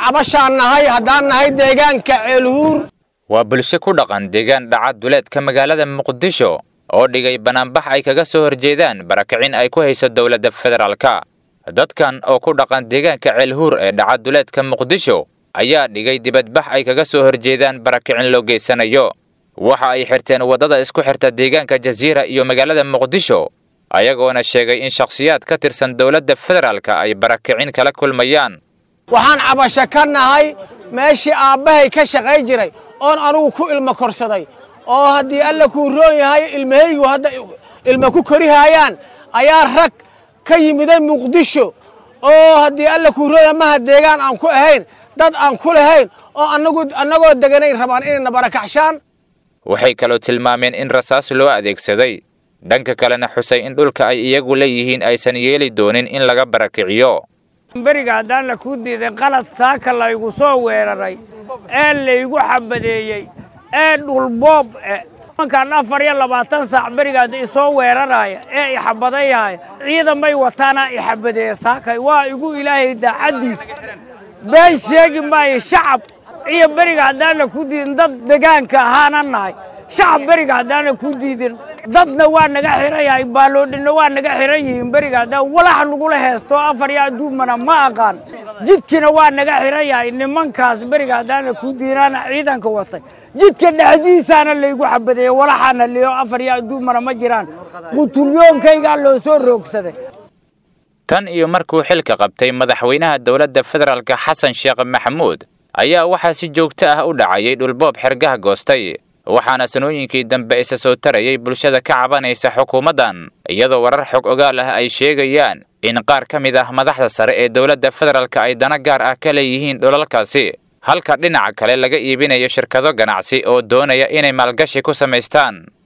cabashaan nahay haddaan nahay deegaanka ceelhuur waa bulsho ku dhaqan deegaan dhaca duleedka magaalada muqdisho oo dhigay banaanbax ay kaga soo horjeedaan barakicin ay ku hayso dowladda federaalka dadkan oo ku dhaqan deegaanka ceelhuur ee dhaca duleedka muqdisho ayaa dhigay dibadbax ay kaga soo horjeedaan barakicin loo geysanayo waxa ay xirteen waddada isku xirta deegaanka jasiira iyo magaalada muqdisho ayagoona sheegay in shakhsiyaad ka tirsan dowladda federaalka ay barakicin kala kulmayaan waxaan cabasho ka nahay meeshii aabbahay ka shaqay jiray oon anugu ku ilmo korsaday oo haddii alla kuu roon yahay ilmahaygu hadda ilmo ku korihaayaan ayaa rag ka yimiday muqdisho oo haddii alla kuu roon yahay maha deegaan aan ku ahayn dad aan ku lahayn oo anagu annagoo deganayn rabaan inayna barakacshaan waxay kaloo tilmaameen in rasaas loo adeegsaday dhanka kalena xusay in dhulka ay iyagu leeyihiin aysan yeeli doonin in laga barakiciyo beriga haddaan la kuu diiday qalad saaka laygu soo weeraray ee laygu xabadeeyey ee dhulboob e mankaan afar iyo labaatan saac berigaad isoo weeraraya ee ixabadayaya ciidamay wataana ixabadeeya saakay waa igu ilaahay daacaddiis been sheegi maayo shacab iyo beriga haddaan la ku diidin dad degaanka ahaana nahay shacab beriga haddaan la ku diidin dadna waa naga xiran yahay baaloodhinna waa naga xiran yihiin beriga haddaan walax nagula heesto afar iyo adduumana ma aqaan jidkina waa naga xiran yahay nimankaas beriga haddaan la ku diidinaana ciidanka watay jidka dhexdiisaana laygu xabadeeyey walaxaana liyo afar iyo adduumana ma jiraan qutulyoonkaygaa loo soo roogsaday tan iyo markuu xilka qabtay madaxweynaha dowladda federaalka xasan sheekh maxamuud ayaa waxaa si joogto ah u dhacayay dhulboob xergaha goostay waxaana sanooyinkii dambe isa soo tarayay bulshada ka cabanaysa xukuumaddan iyadoo warar xog ogaal ah ay sheegayaan in qaar ka mid ah madaxda sare ee dowladda federaalka ay dana gaar ah ka leeyihiin dhulalkaasi halka dhinaca kale laga iibinayo shirkado ganacsi oo doonaya inay maalgashi ku samaystaan